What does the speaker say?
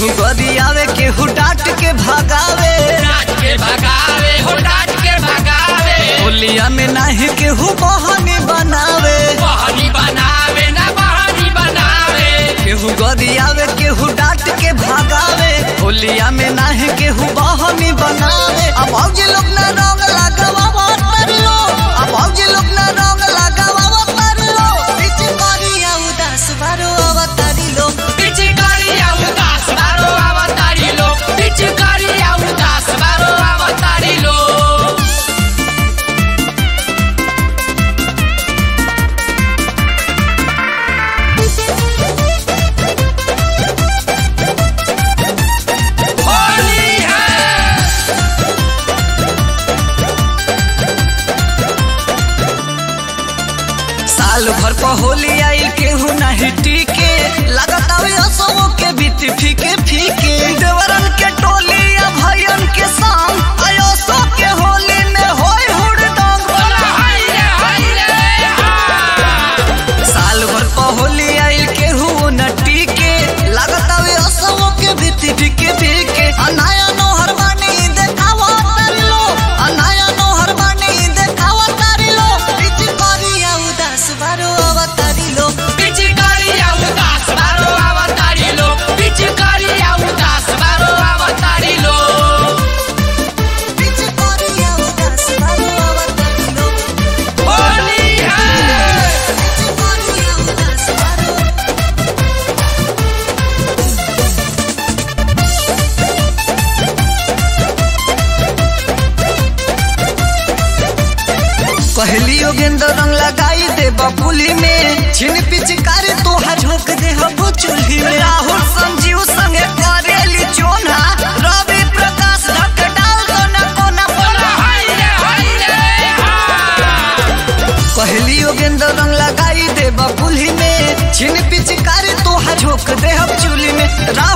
केहू गदी आवे केहू डांट के भगावे डांट के भगावे हो डांट के भगावे होलिया में नाही केहू बहानी बनावे बहनी बनावे ना बहनी बनावे केहू गदी आवे केहू डांट के भगावे होलिया में नाही केहू बहानी बनावे अब औजी लोग ना रंग लगावा तरलो अब औजी लोग ना रंग लगावा तरलो बीच करिया उदास बारो अवतारी लो पिचकारिया उदास बारो अवतारी लो पिचकारिया उदास बारो अवतारी लो होली है साल भर पर होली आई केहू नाही टीके लगत आवे असमो के बीत फीके फीके देवरन के टोली या भयन के संग आयो सो के होली में होय हुड़दंग बोला हाय रे हाय रे हा साल भर पर होली आई केहू न टीके लगत आवे असमो के बीत फीके फीके अनाया नोहर बानी देखावा तारिलो अनाया नोहर बानी देखावा तारिलो बीच करिया उदास बारो अवतारिलो पिचकारिया उदास बारो अवतारी लो पिचकारिया उदास बारो अवतारी लो बीच करिया उदास बारो अवतारिलो होली है पहली योगेंद्र रंग लगाई दे बबुली में छिन पिचकारी तोहा झोंक दे हबो चूल्ही में राहुल संजीव संगे करेली चोना रवि प्रकाश ढक डाल दो न कोना बोला बोला हाय रे हाय रे हा पहली योगेंद्र रंग लगाई दे बबुली में छिन पिचकारी तोहा झोंक दे हम चूल्ही में